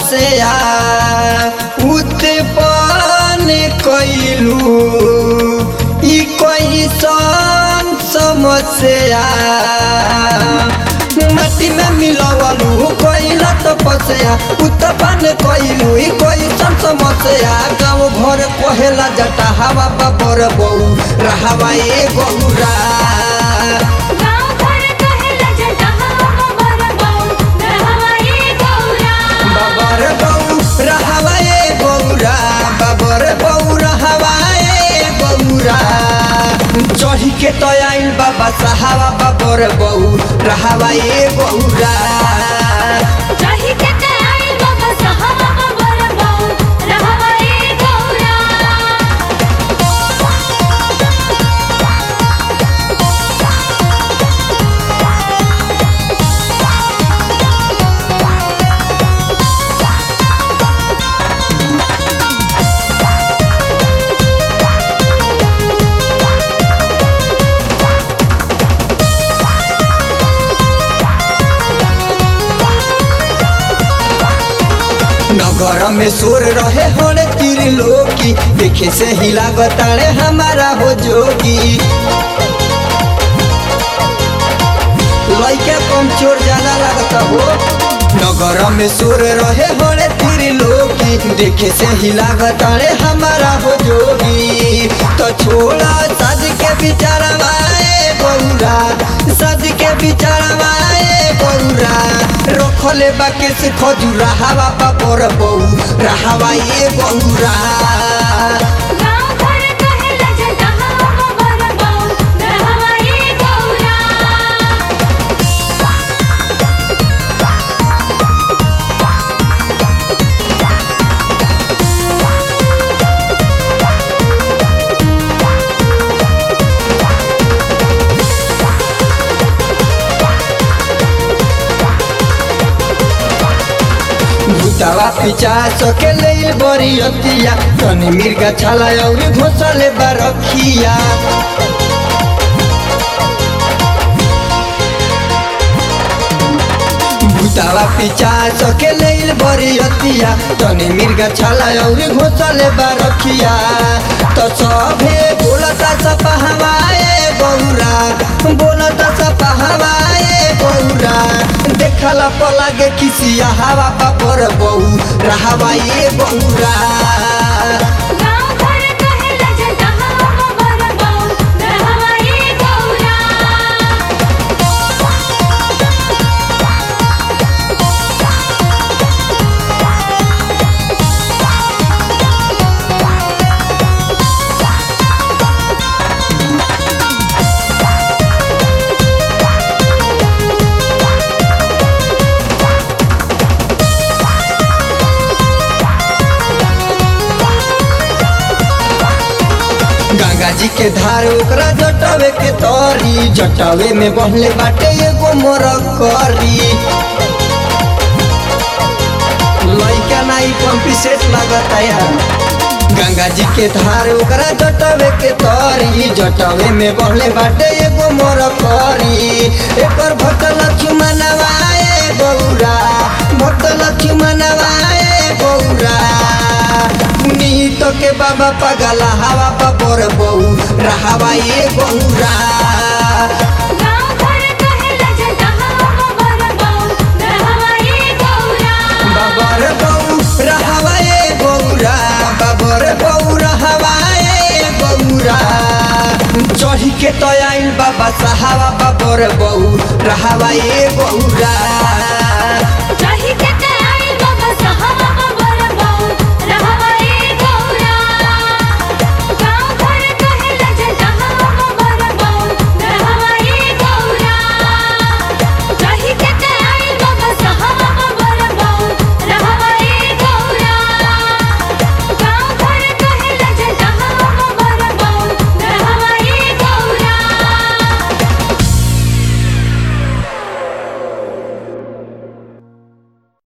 समस्या उत्पन्न कैलू ई कैसन समस्या माटी में मिलवलू कैल तपस्या उत्पन्न कैलू ई कैसन समस्या गाँव घर कहेला जटा हवा बाबर बहू रहवा ए गौरा गाँव घर कहेला जटा बाबर बहू रहवा ए गौरा बाबर बहू रहवा ए गौरा बाबर बहू रहवा ए गौरा चढ़ी के तो आइल बाबा साहबा बाबर बहू रहवा ए गौरा चाही के ते आई बाबा साहब बाबर बहू रहवा ए गौरा नगर में शोर रहे होने तीर लोकी देखे से हिला बताड़े हमारा हो जोगी लइका कम चोर ज्यादा लगता हो नगर में शोर रहे होने तीर लोकी देखे से हिला बताड़े हमारा हो जोगी तो छोड़ा सज के बिचारवाए गौरा सज के बिचारवाए गौरा रखले बाके से खजूरा हवा पापर बहू रहावा ये गौरा गाँव घर कहेला जटा बाबर बहू रहवा ए गौरा भूतावा पिचा सके ले बड़ी अतिया तनी मिर्गा छाला और घोसले बरखिया भूतावा पिचा सके ले बड़ी अतिया तनी मिर्गा छाला और घोसले बरखिया तो सभे बोलता सपा हवाए गौरा बोलता सपा हवाए गौरा देखला पलागे किसिया हवा पापर बहू रहवा ये गौरा गाँव घर कहेला जटा बाबर बहू रहवा ए गौरा गंगा जी के धार ओकरा जटावे के तरी जटावे में बहले बाटे एगो मोर करी लइका नाई पंपी सेट लगता यार गंगा जी के धार ओकरा जटावे के तरी जटावे में बहले बाटे एगो मोर करी एकर भक्त लक्ष्मणवाए गौरा भक्त लक्ष्मणवाए गौरा पुनीत के बाबा पगला हवा पर बहू रहावा ये गौरा गाँव घर कहेला जटा बाबर बहू रहवा ए गौरा बाबर बहू रहावा ये गौरा बाबर बहू रहावा ये गौरा चढ़ी के तो आइल बाबा साहबा बाबर बहू रहावा ये गौरा